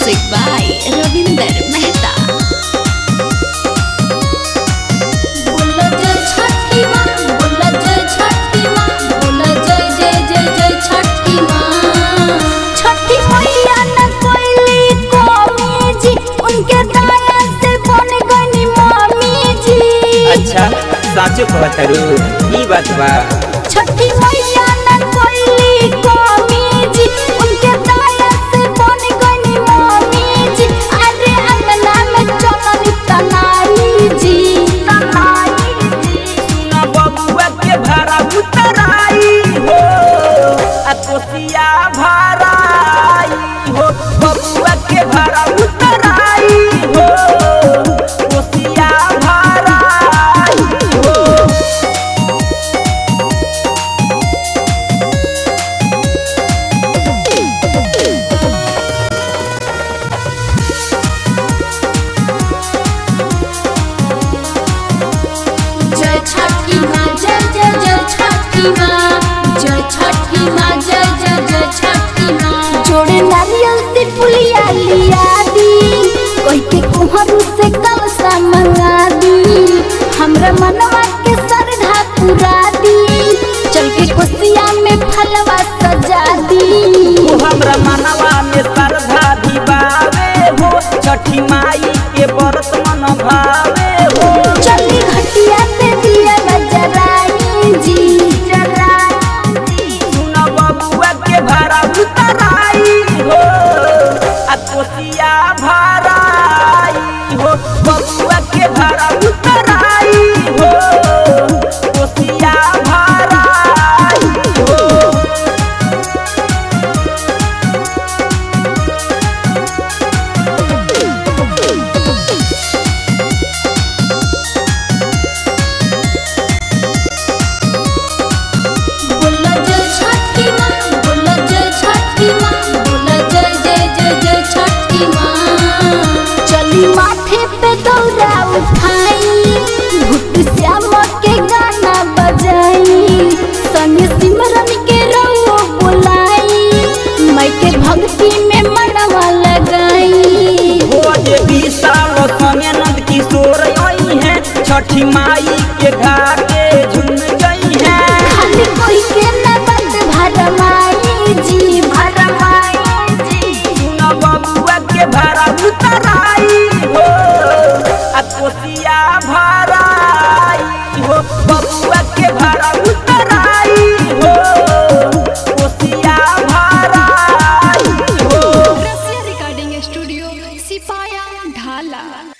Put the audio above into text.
Music by Ravinder Mehta. बोला जय छठी माँ बोला जय छठी माँ बोला जय जय जय जय छठी माँ छठी मैया न कोइली कोमी जी उनके दया से बन गनी मम्मी जी अच्छा साचो कहतरू ई बात बा छठी मैया न कोइली कोमी जी उनके दया से बन गनी मम्मी जी अरे अंगना में चलनी तनाई जी तनाई जी सुना बबुआ के भाड़ा उतराई हो आ कोसिया भराई हो बबुआ के भाड़ा उतराई हो कोसिया भराई हो जय छठी माँ जय जय जय छठी माँ जय छठी माँ जय जय जय छठी माँ जोड़े नारियल से पुलिया लिया दी कोई के कुहरू से कलसा मंगा दी हमरा मनवा के सरधा पुरा दी चल के कोसिया में फलवा सजा दी तू हमरा मनवा में श्रद्धा दिवावे हो छठी माई के व्रत मन भावे हो चली घटिया पे दिया जराई जी जराई जी सुना बबुआ के भाड़ा उतराई हो आ कोसिया भराई हो बबुआ के भाड़ा उतराई हो कोसिया भराई हो बोला जय छठी माँ बोला जय छठी माँ बोला जय जय जय जय छठी माँ चली माथे पे दौरा उठाई भुट श्याम के गाना बजाई संग सिमरन के रहो बुलाई मैं के भक्ति में मनवा लगाई हो जे विशाल संगे नंद किशोर आई है छठी माई के घाटे झुम गई है खाली कोई के नबत भरमाई जी भरमाई जी सुना बबुआ के भाड़ा उतराई हो आ कोसिया भराई हो बबुआ के भाड़ा उतराई हो कोसिया भराई हो Recording Studio, Sipaya Dhala.